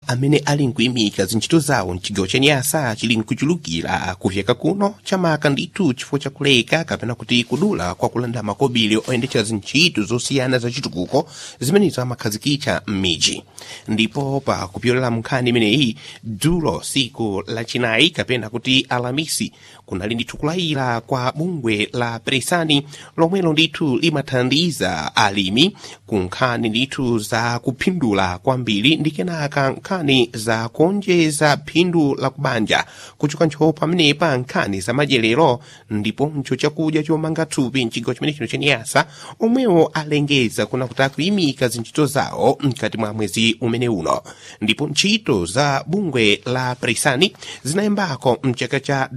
amene ali nkuyimika zintchito zawo mchigawo cha nyasa chili nkuchulukira kufyeka kuno chamaka ndithu chifukwa chakuleka kapena kuti kudula kwa kulanda makobiri oyendetsa zintchito zosiyana za chitukuko zimenezo amakhazikitsa m'midzi ndipo pa kupyolera munkhani imeneyi dzulo siku lachinayi kapena kuti alamisi kunali ndithu kulayira kwa bungwe la presani lomwelo ndithu limathandiza alimi ku nkhani ndithu za kuphindula kwambiri ndi kenaka nkhani za kuonjeza phindu la kubanja kuchoka ntchoo pamenepa nkhani za madyerero ndiponso chakudya chomanga thupi mchigawo chimene chino chaniyasa omwewo alengeza kuna kuti akuyimika zintchito zawo mkati mwa mwezi umene uno ndipo ntchito za bungwe la presani zinayambako mchaka cha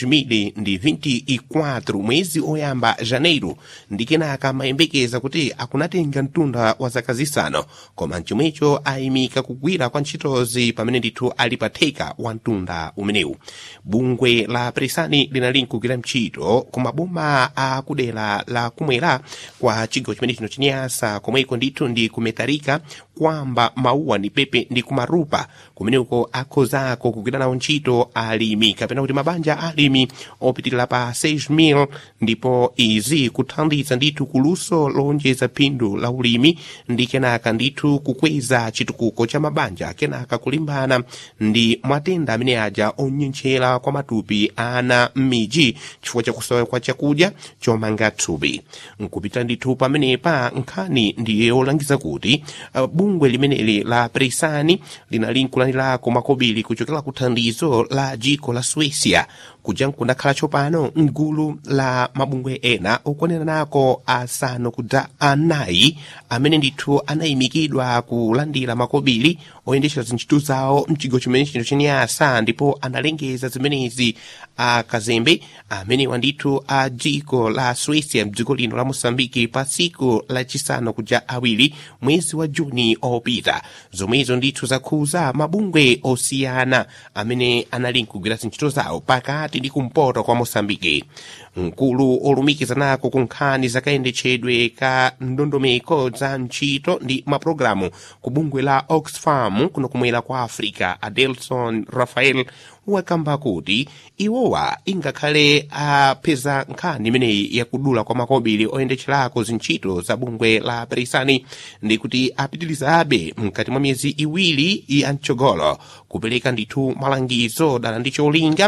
2024 mwezi oyamba janeiro ndi kenaka amayembekeza kuti akunatenga mtunda wa zaka zisanu koma mchomwecho ayimika kugwira kwa ntchitozi pamene ndithu ali pa theka wa mtunda umenewu bungwe la presani linali nkugwira ntchito ku maboma a kudera la kumwera kwa chigawo chimene chino chinyasa komweko ndithu ndi kumetarika kwamba mauwa ndi pepe ndi kumarupa kumeneko akhozako kugwira nawo ntchito alimi kapena kuti mabanja alimi opitirira pa 6000 ndipo izi kuthandiza ndithu kuluso lonjeza phindu la ulimi ndi kenaka ndithu kukweza chitukuko cha mabanja kenaka kulimbana ndi matenda amene aja onyenchera kwa matupi ana m'midzi chifukwa chakusowa kwa chakudya chomanga thupi nkupita ndithu pamenepa nkhani ndiye yolangiza kuti uh, bungwe limeneli la presani linali nkulanirako makobiri kuchokera ku thandizo la dziko la suecia kuja nkundakhala tsopano mgulu la mabungwe ena okwanira nako asanu kudza anayi amene ndithu anayimikidwa kulandira makobiri oyendetsa zintchito zawo mchigawo chimene chino chiniyasa ndipo analengeza zimenezi akazembe amenewa ndithu a dziko la suecia mdziko lino la mosambiki pa tsiku lachisanu kuja awiri mwezi wa juni opita zomwezo ndithu zakhuza mabungwe osiyana amene anali nkugwira zintchito zawo pakati ndi kumpoto kwa mosambiki mkulu olumikiza nako ku nkhani zakayendetsedwe ka ndondomeko za ntchito ndi mapulogalamu ku bungwe la oxfam kuno kumwera kwa africa adelson rafael wakamba kuti iwowa ingakhale apeza nkhani imeneyi yakudula kwa makobiri oyendetserako zintchito za bungwe la perisani ndi kuti apitirizabe mkati mwa miyezi iwiri ya mtsogolo kupereka ndithu malangizo dala ndi cholinga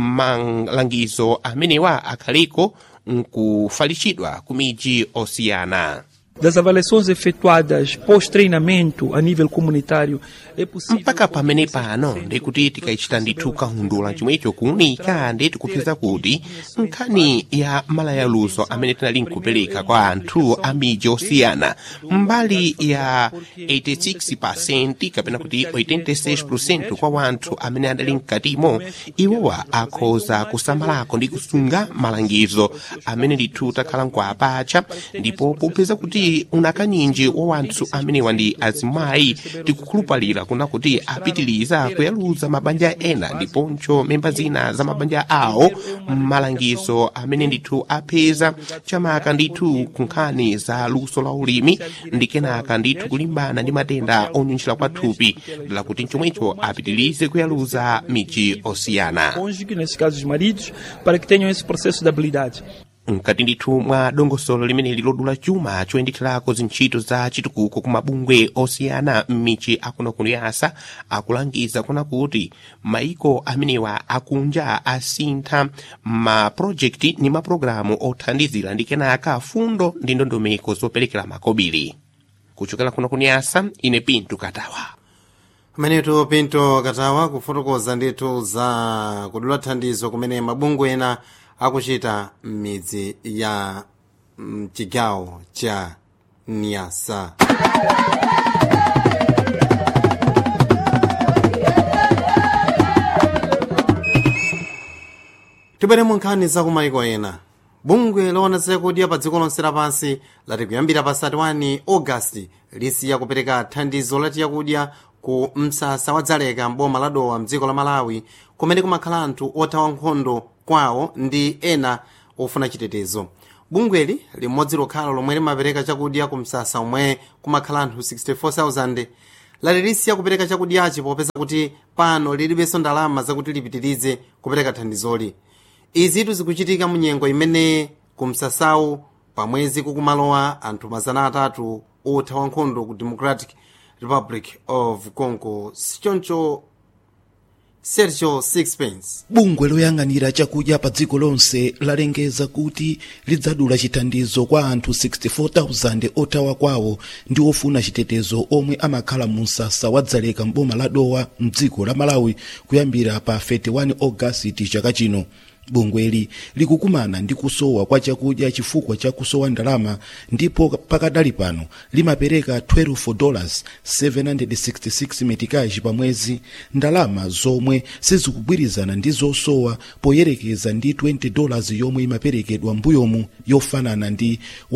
malangizo amenewa akhaliko nkufalitsidwa ku midzi osiyana Das avaliações efetuadas pós-treinamento a nível comunitário, é possível... mpaka pamene pano ndikuti tikaichita ndithu kahundula chomwecho kuunika ndi tikupeza kuti nkhani ya malayaluso amene tinali nkupereka kwa anthu a midzi osiyana mbali ya 86% kapena kuti 86% kwa wanthu amene adali mkatimo iwowa akhoza kusamalako ndi kusunga malangizo amene ndithu takhala nkuapacha ndipo popeza kuti unakanyinji wa wanthu amenewa ndi azimayi tikukhulupalira kuna kuti apitiliza kuyaluza mabanja ena ndiponso memba zina za mabanja awo malangizo amene ndithu apeza chamaka ndithu ku nkhani za luso la ulimi ndi kenaka ndithu kulimbana ndi matenda onyunjira kwa thupi dala kuti chomwecho apitilize kuyaluza midzi osiyana cônjuge, nesse caso os maridos, para que tenham esse processo de habilidade. mkati ndithu mwa dongosolo limeneli lodula chuma choyendetherako zintchito za chitukuko ku mabungwe osiyana m'michi akuno kuniyasa akulangiza kuna kuti maiko amenewa akunja asintha mapulojekiti ndi mapulogalamu othandizira ndi kenaka fundo ndi ndondomeko zoperekera makobiri kuchokera kuno kuniyasa ine pinto katawa pamenetu pinto katawa kufotokoza ndithu za kudula thandizo kumene mabungwe ena akuchita m'midzi ya mchigawo cha nyasa tibwere mu nkhani za kumayiko ena bungwe loona zakudya pa dziko lonse lapansi lati kuyambira pa 31 ogasiti lisiya kupereka thandizo lati yakudya ku msasa wa dzaleka mboma la dowa mdziko la malawi kumene kumakhala anthu othawa nkhondo kwawo ndi ena ofuna chitetezo bungweli limodzi lokhala lomwe limapereka chakudya ku msasa omwe kumakhala anthu 64,000 lati lisiya kupereka chakudyachi popeza kuti pano lilibenso ndalama zakuti lipitirize kupereka thandizoli izitu zikuchitika mu nyengo imene ku msasawu pamwezi kukumalowa anthu mazana atatu othawa nkhondo ku democratic republic of congo sichoncho sergio sixpence bungwe loyang'anira chakudya pa dziko lonse lalengeza kuti lidzadula chithandizo kwa anthu 64,000 othawa kwawo ndi ofuna chitetezo omwe amakhala mu msasa wa dzaleka mboma la dowa mdziko la malawi kuyambira pa 31 ogasiti chaka chino bungweli likukumana ndi kusowa kwa chakudya chifukwa cha kusowa ndalama ndipo pakadali pano limapereka 12 dollars 766 metikaji pa mwezi ndalama zomwe sizikugwirizana ndi zosowa poyerekeza ndi 20 dollars yomwe imaperekedwa mbuyomu yofanana ndi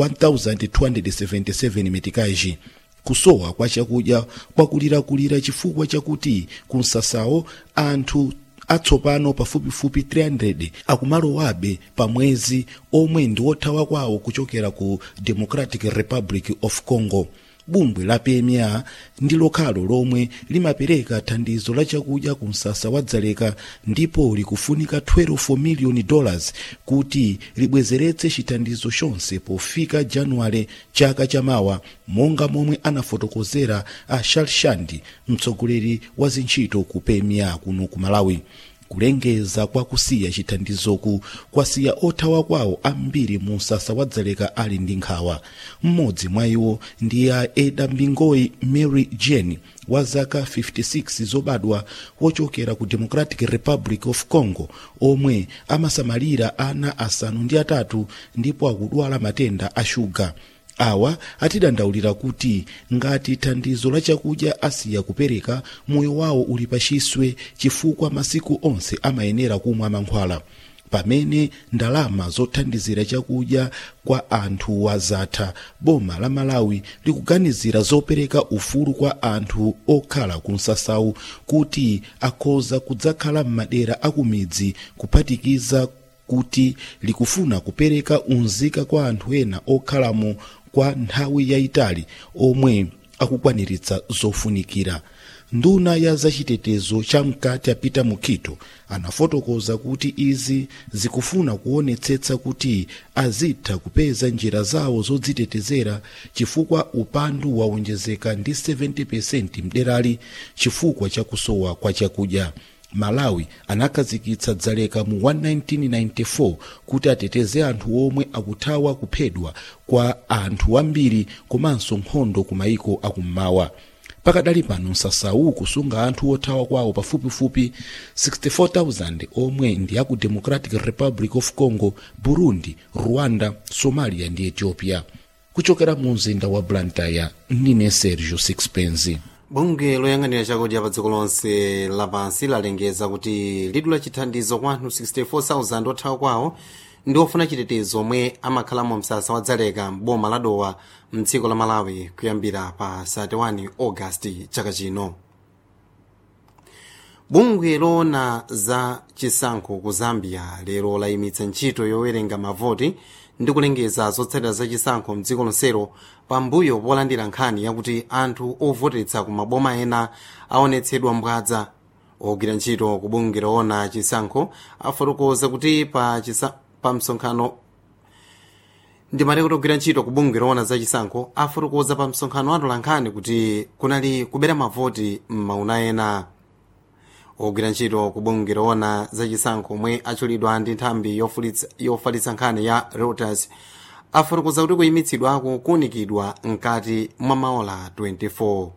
1277 metikaji kusowa kwa chakudya kwakulirakulira chifukwa chakuti kumsasawo anthu atsopano pafupifupi 300 akumalowabe pa mwezi omwe ndi othawa kwawo kuchokera ku democratic republic of congo bungwe la pma ndi lokhalo lomwe limapereka thandizo la chakudya ku msasa wa dzaleka ndipo likufunika 12 miliyoni dollars kuti libwezeretse chithandizo chonse pofika januwale chaka chamawa monga momwe anafotokozera a shalshandi mtsogoleri wa zintchito ku pma kuno ku malawi kulengeza kwa kusiya chithandizoku kwasiya othawa kwawo ambiri mu msasa wa dzaleka ali ndi nkhawa mmodzi mwa iwo ndi a eda mbingoyi mary jane wa zaka 56 zobadwa wochokera ku democratic republic of congo omwe amasamalira ana asanu ndi atatu ndipo akudwala matenda a shuga awa atidandaulira kuti ngati thandizo la chakudya asiya kupereka moyo wawo uli pachiswe chifukwa masiku onse amayenera kumwa mankhwala pamene ndalama zothandizira chakudya kwa anthu wazatha boma la malawi likuganizira zopereka ufulu kwa anthu okhala ku msasawu kuti akhoza kudzakhala m'madera akumidzi kuphatikiza kuti likufuna kupereka unzika kwa anthu ena okhalamo kwa nthawi yayitali omwe akukwaniritsa zofunikira nduna ya zachitetezo chamkati apita mukito anafotokoza kuti izi zikufuna kuonetsetsa kuti azitha kupeza njira zawo zodzitetezera chifukwa upandu waonjezeka ndi 70% mderali chifukwa cha kusowa kwa chakudya malawi anakhazikitsa dzaleka mu 1994 kuti ateteze anthu omwe akuthawa kuphedwa kwa anthu ambiri komanso nkhondo ku mayiko akummawa pakadali pano msasawu kusunga anthu othawa kwawo pafupifupi 64,000 omwe ndi aku democratic republic of congo burundi rwanda somalia ndi ethiopia kuchokera mu mzinda wa blantyre ndine sergio sixpence bungwe loyang'anira chakudya pa dziko lonse lapansi lalengeza kuti lidula chithandizo kwa anthu 64,000 othawa kwawo ndi ofuna chitetezo omwe amakhala mu msasa wa dzaleka m'boma la dowa mdziko la malawi kuyambira pa 31 ogasiti chaka chino bungwe loona za chisankho ku zambia lero layimitsa ntchito yowerenga mavoti ndi kulengeza zotsatira za chisankho mdziko lonselo pambuyo polandira nkhani yakuti anthu ovotetsa ku maboma ena aonetsedwa mbwadza ogwira ntchito ku bungwe loona chisankho afotokoza kuti pa, chisa, pa msonkhano ndimati kuti ogwira ntchito ku bungwe loona za chisankho afotokoza pa msonkhano atola nkhani kuti kunali kubera mavoti m'mauna ena ogwira ntchito ku bungwe loona za chisankho omwe achulidwa ndi nthambi yofalitsa nkhani ya reuters afotokoza kuti kuyimitsidwako kuunikidwa mkati mwa maola 24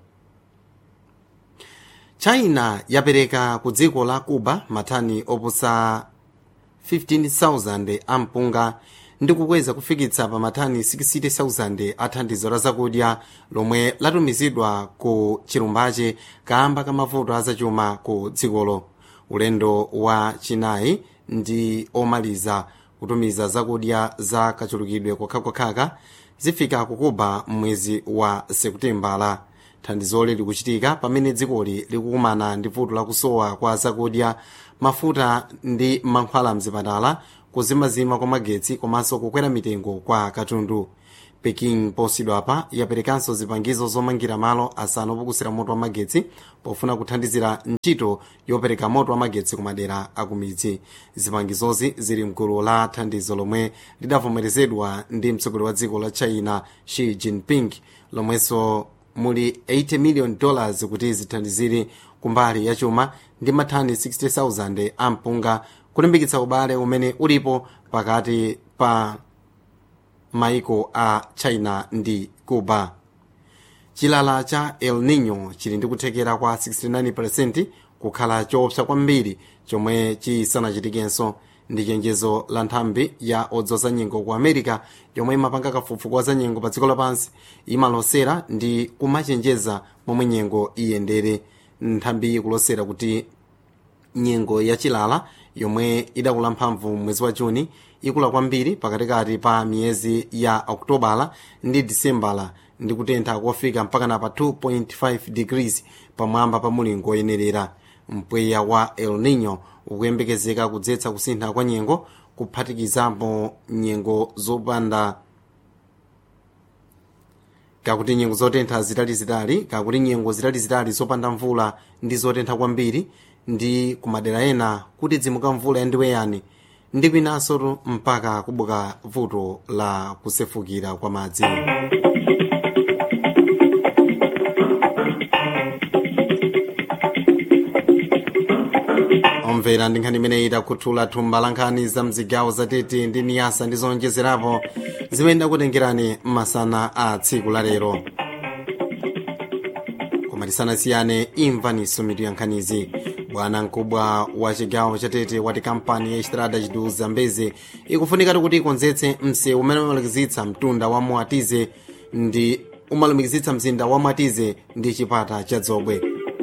china yapereka ku dziko la cuba matani opusa 15,000 ampunga ndi kukweza kufikitsa pa matani 60,000 a thandizo la zakudya lomwe latumizidwa ku chilumbache kamba ka mavuto azachuma ku dzikolo ulendo wa chinayi ndi omaliza kutumiza zakudya za kachulukidwe kokhakokhaka zifika ku cuba mwezi wa sekutembala thandizoli likuchitika pamene dzikoli likukumana ndi vuto lakusowa kwa zakudya mafuta ndi mankhwala mzipatala kuzimazima kwa magetsi komanso kukwera mitengo kwa katundu peking posachedwapa yaperekanso zipangizo zomangira malo asanu opukusira moto wa magetsi pofuna kuthandizira ntchito yopereka moto wa magetsi ku madera akumidzi zipangizozi zili mgulu la thandizo lomwe lidavomerezedwa ndi mtsogoleri wa dziko la china xi jinping lomwenso muli 80 million dollars kuti zithandizire kumbali ya chuma ndi mathani 60,000 ampunga kulimbikitsa ubale umene ulipo pakati pa maiko a china ndi cuba chilala cha el nino chili ndi kuthekera kwa 69% kukhala choopsa kwambiri chomwe chisanachitikenso ndi chenjezo la nthambi ya odzoza nyengo ku america yomwe imapanga kafukufuku wa za nyengo pa dziko lapansi imalosera ndi kumachenjeza momwe nyengo iyendere nthambi ikulosera kuti nyengo ya chilala yomwe idakula mphamvu mwezi wa juni ikula kwambiri pakatikati pa miyezi ya okutobala ndi disembala ndi kutentha kofika mpaka na pa 2.5 degrees pamwamba pa mulingo oyenerera mpweya wa el nino ukuyembekezeka kudzetsa kusintha kwa nyengo kuphatikizapo nyengo zopanda kakuti nyengo zotentha zitalizitali kakuti nyengo zitalizitali zopanda mvula ndi zotentha kwambiri ndi kumadera ena kuti dzimuka mvula yandiweyani ndi kwinanso mpaka kubuka vuto la kusefukira kwa madzi omvera ndi nkhani imeneyi itakhuthula thumba la nkhani za mzigawo zatete ndi niyasa ndi zonjezerapo zimene ndakutengerani masana a tsiku la lero koma tisanasiyane imvaniso mitu ya nkhanizi bwana mkubwa wa chigawo chatete wati kampani ya estrada chidu zambezi ikufunikatu kuti ikonzetse msewu umene umalumikizitsa mtunda wa mwatize ndi umalumikizitsa mzinda wa mwatize ndi chipata cha dzobwe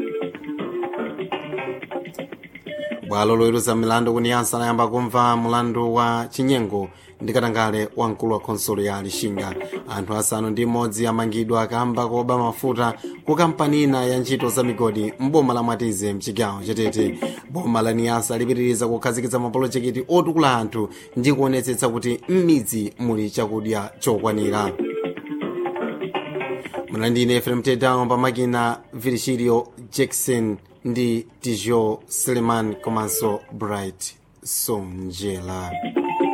bwalo loweruza milandu kuniyansa layamba kumva mulandu wa chinyengo ndi katangale wa mkulu wa khonsolo ya lixinga anthu asanu ndi imodzi amangidwa akamba koba mafuta ku kampani ina ya ntchito za migodi mboma la mwatize mchigawo chatete boma la niyasa lipitiriza kukhazikitsa mapolojekiti otukula anthu ndi kuonetsetsa kuti m'midzi muli chakudya chokwanira mlandine efrem tedown pamakina virgilio jackson ndi tijo seleman komanso bright sonjela